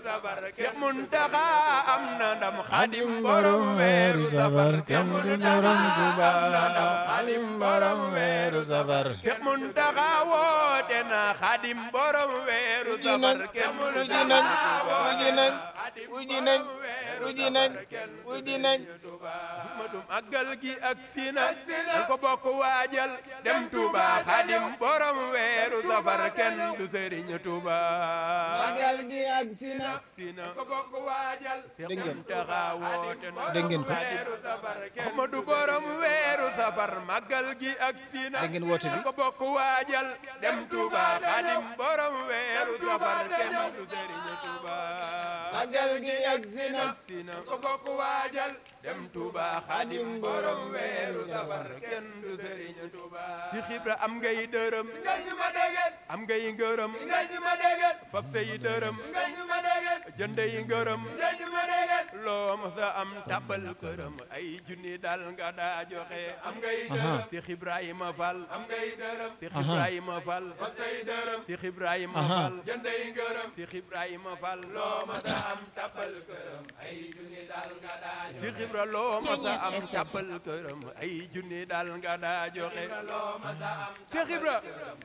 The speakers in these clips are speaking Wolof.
Seex Muntaxa am na ndam xadim borom weeru safar kenn du borom Tuuba xadim borom weeru safar Seex Muntaxa woote na xadim borom weeru uji safar nañ kenn du uji nañ uji nañ uji nañ uji nañ uji nañ Ahmadu màggal gi ak sina dal ko bokk waajal dem Touba xadim borom weeru safar kenn du sëriñ Touba magal gi ak sina sina ko bokk waajal Dégg ngeen. Muntaxa woote na Dégg ngeen ko. weeru safar Ahmadu borom weeru safar màggal gi ak sina Dégg ngeen woote bi. dal ko bokk waajal dem Touba xadim borom weeru safar kenn du sëriñ Touba magal gi ak sina sina ko bokk waajal dem Touba xadim borom weeru safar kenn du sëriñ Touba si xibra am ngay dërëm nga ñu ma dégg am ngay ngërëm nga ñu ma dégg fab say dërëm nga ñu ma dégg jënd yi ngërëm nga ñu ma dégg loo ma sa am tabal këram ay junni dal nga daa joxe am ngay dërëm si Ibrahima Fall am ngay dërëm si Ibrahima Fall fab say dërëm si Ibrahima Fall jënd yi ngërëm si Ibrahima Fall loo ma sa am tabal këram ay junni dal nga daa joxe si xibra loo ma sa am tabal këram ay junni dal nga daa joxe si xibra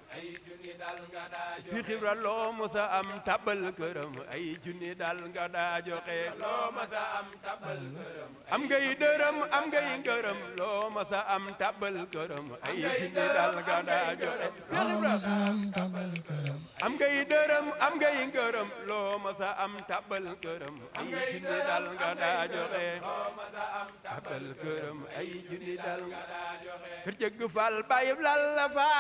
si xibra loo ma sa am tabal këram ay junni dal nga daa joxe loo ma sa am tabal këram am ngay dërëm am ngay ngërëm loo ma sa am tabal këram ay junni dal nga daa joxe si xibra sam tabal këram am ngay dërëm am ngay ngërëm loo ma sa am tabal këram ay junni dal nga daa joxe tabal këram ay junni dal nga daa joxe kër jëgg fal bàyyi lal la fa